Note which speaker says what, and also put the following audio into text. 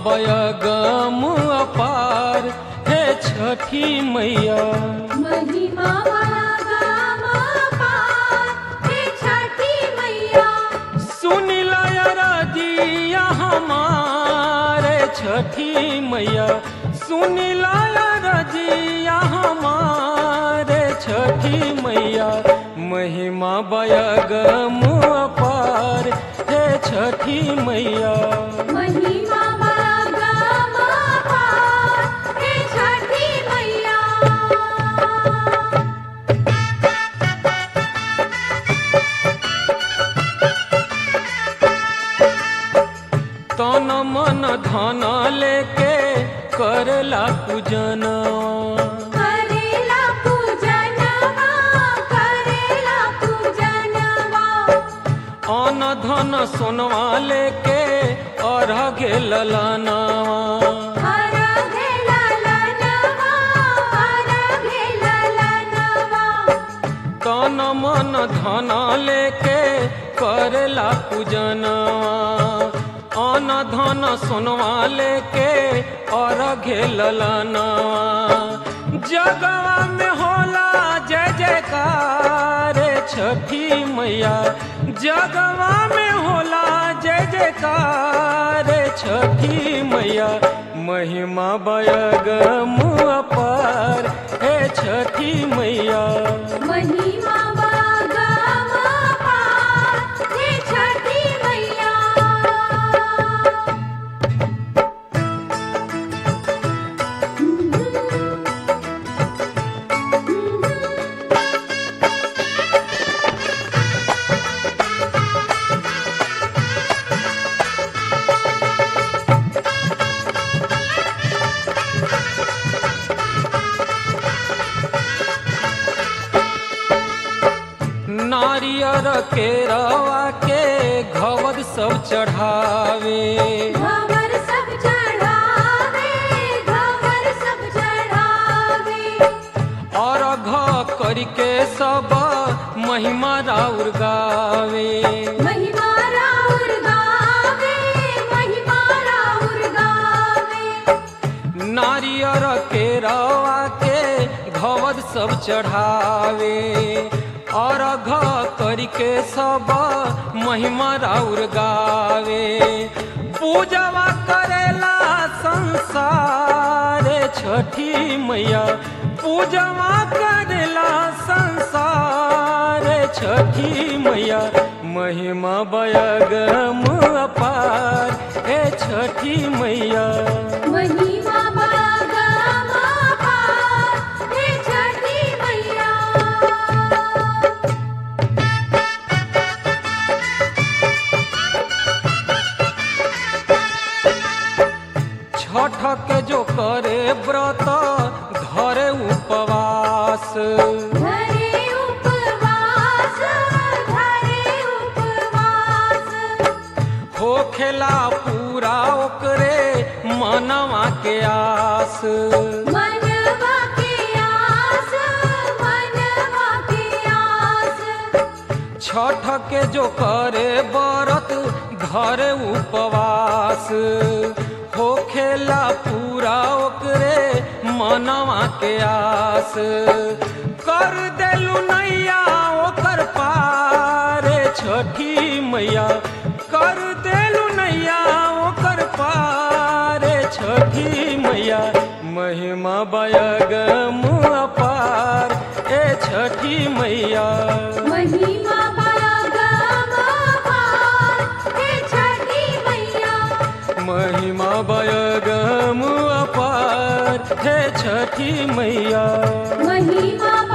Speaker 1: बयगम अपार हे छठी मैया
Speaker 2: महिमा वागम पार हे छठी मैया
Speaker 1: सुनिला रजिया हमारे छठी मैया सुनिला रजिया हमारे छठी मैया महिमा बयगम अपार हे छठी मैया
Speaker 2: महिमा वागम पार हे छठी मैया
Speaker 1: तन मन धन लेके करला पूजनवा
Speaker 2: करेला पूजनवा करेला पूजनवा
Speaker 1: अन धन सोनवा लेके अर्घ ललनवा
Speaker 2: हर घेला लनवा हर घेला लनवा
Speaker 1: तन मन धन लेके करला पूजनवा अन धन सोनवा लेके अर्घ ललनवा जगवा में होला जय जयकार छठी मैया जगवा में होला जय जयकार छठी मैया महिमा बयगम अपार हे छठी मैया
Speaker 2: महिमा वागम पार हे छठी मैया
Speaker 1: नारियर के रवा के घवद सब चढ़ावे
Speaker 2: घवर सब चढ़ावे घवर सब चढ़ावे
Speaker 1: और घ करके सब महिमा राउर गावे
Speaker 2: महिमा राउर गावे महिमा राउर गावे
Speaker 1: नारियर के रवा के घवद सब चढ़ावे और घ करके सब महिमा राउर गावे पूजवा करेला संसार छठी मैया पूजवा करेला संसार छठी मैया महिमा बयगम अपार हे छठी मैया
Speaker 2: महिमा वागम पार हे छठी मैया
Speaker 1: छठ के जो करे व्रत धरे उपवास
Speaker 2: धरे उपवास धरे उपवास
Speaker 1: होखेला पूरा ओकरे मनवा के आस
Speaker 2: मनवा के आस मनवा के आस
Speaker 1: छठ के जो करे व्रत धरे उपवास होखेला पूरा ओकरे मनवा के आस कर देलू नैया ओकर पार छठी मैया कर देलू नैया ओकर पार छठी मैया महिमा बयगम अपार ए छठी मैया
Speaker 2: महिमा वागम पार हे छठी मैया
Speaker 1: महिमा बयगम अपार हे छठी मैया
Speaker 2: महिमा